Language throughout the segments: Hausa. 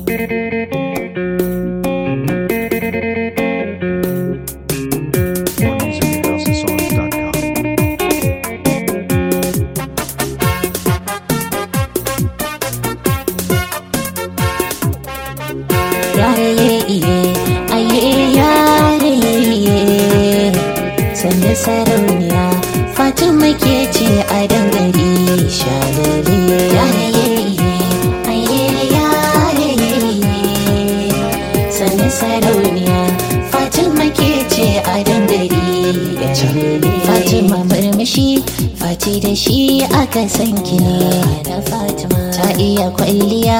More music at houseofsongs.com. yare iye aye yare iye sanda sarauniya fatima ke ce a dangare shalale yare iye aye yare iye sanda sarauniya fatima ke ce a dangare shalale fatima murmushi fati da shi aka san ki ne da fatima ta iya kwalliya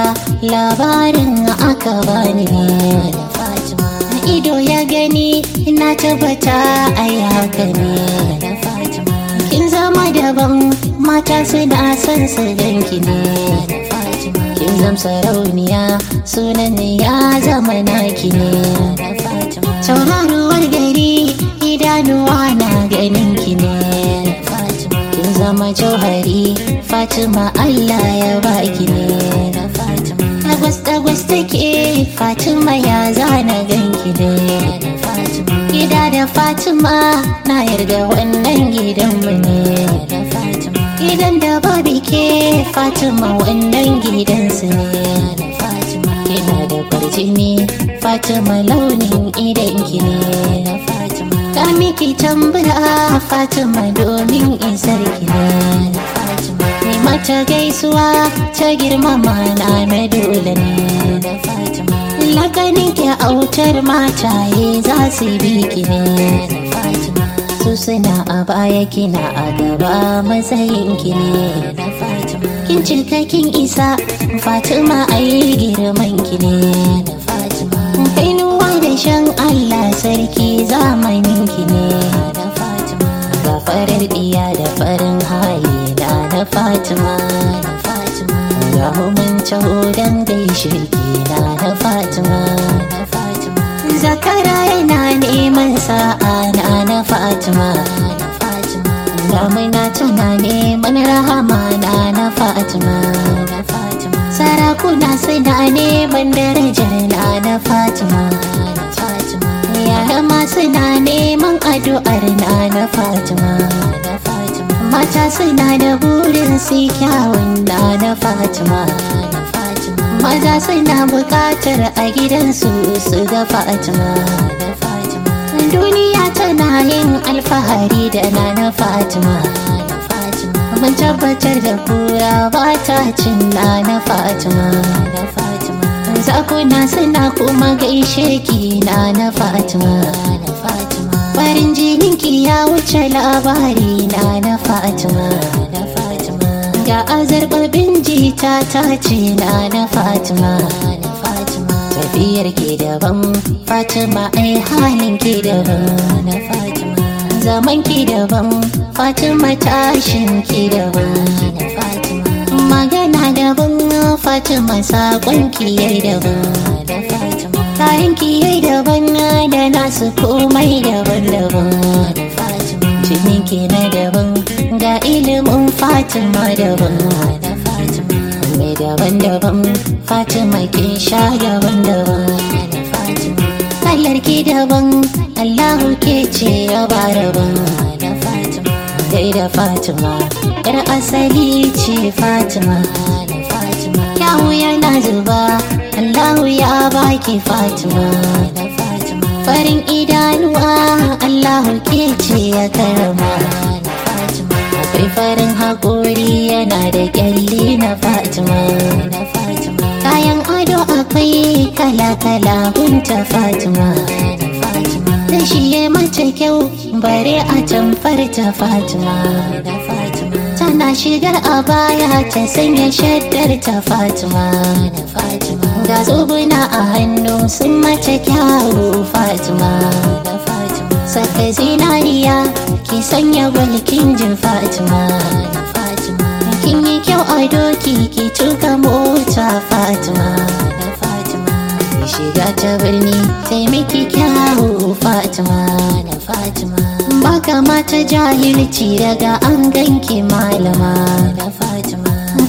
labarin aka bani ne da fatima ido ya gani na tabbata ai haka ne da fatima kin zama daban mata suna son su ganki ne da fatima kin zam sarauniya sunan ya zama naki ne da fatima tauraruwar gari idanuwa na ganin ki ne da fatima kin zama jauhari fatima allah ya baki ne da fatima dagwas dagwas take fatima ya zana ganki ne da fatima gida da fatima na yarda wannan gidanmu ne da fatima gidan da babu ke fatima wannan gidansu ne da fatima kina da kwarjini fatima launin idanki ne da fatima ta miki tambura fatima domin isar ki ne da fatima ni mata gaisuwa ta girmama na na dole ne da fatima lakanin ki autar mataye za su bi ki ne da fatima su suna a baya kina a gaba matsayin ki ne da fatima kin cika kin isa fatima ayi girman ki ne da fatima kainuwa da shan allah sarki zamanin ki ne da fatima ga farar diya da farin hali da na fatima da fatima ga mun taho dan gaishe ki na na fatima da fatima zakara yana neman sa'a na na fatima da fatima damina tana neman rahama na na fatima da fatima sarakuna suna neman darajar na na fatima da fatima yara ma suna neman addu'ar na na fatima da fatima mata suna da burin su kyawun na na fatima da fatima maza suna bukatar a gidansu su ga fatima da fatima duniya tana yin alfahari da na na fatima da fatima mun tabbatar da kura ba ta cin na na fatima da fatima zakuna suna kuma gaishe ki na na fatima da fatima farin jininki ya wuce labari na na fatima da fatima ga azarbabin jita ta ce na na fatima da fatima tafiyar ki daban fatima ai halin ki daban na fatima zaman ki daban fatima tashin ki daban na fatima magana daban fatima sakon ki yayi daban da fatima kayan ki yayi daban da nasu komai daban-daban da fatima jinin ki na daban ga ilimin fatima daban da fatima mai daban-daban fatima kin sha daban-daban da fatima kallar ki daban allahu ke ce ya ba daban da fatima dai da fatima yar asali ce fatima da fatima yawu yana zuba allahu ya baki fatima da fatima farin idanuwa allahu ke ce ya karama da fatima akwai farin haƙori yana da kyalli na fatima da fatima kayan ado akwai kala-kala gunta fatima da fatima da shi ya mace kyau bare a tamfar ta fatima da fatima tana shigar a baya ta sanya shaddar ta fatima da fatima ga zubuna a hannu sun mace kyawu fatima da fatima saka zinariya ki sanya gwalkin jin fatima da fatima kin yi kyau a doki ki tuka mota fatima da fatima ki shiga ta birni taimaki kyawu fatima da fatima baka mata jahilci daga an ganki malama da fatima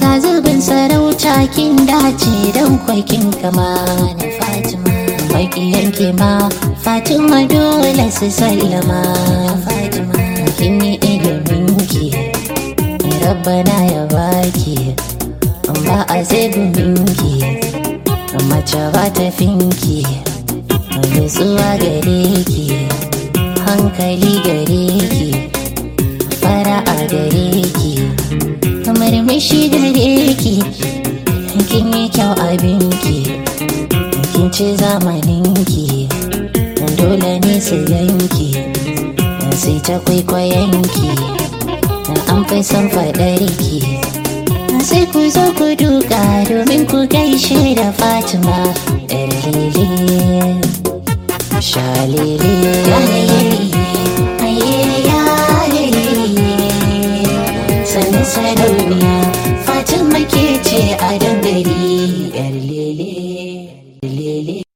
ga zubin sarauta kin dace don kwakin kama na fatima makiyanki ma fatima dole su sallama fatima kin yi iliminki rabbana ya baki ba a zai guminki mace ba ta finki nutsuwa gare ki hankali gare ki fara'a gare ki murmushi gare ki kin yi kyau abinki kin ci zamaninki dole ne su yanki sai ta kwaikwayonki an fi son faɗarki sai ku zo ku duka domin ku gaishe da fatima ɗan lele shalele sannan sarauniya fatima ke ce a dangare yar lele lele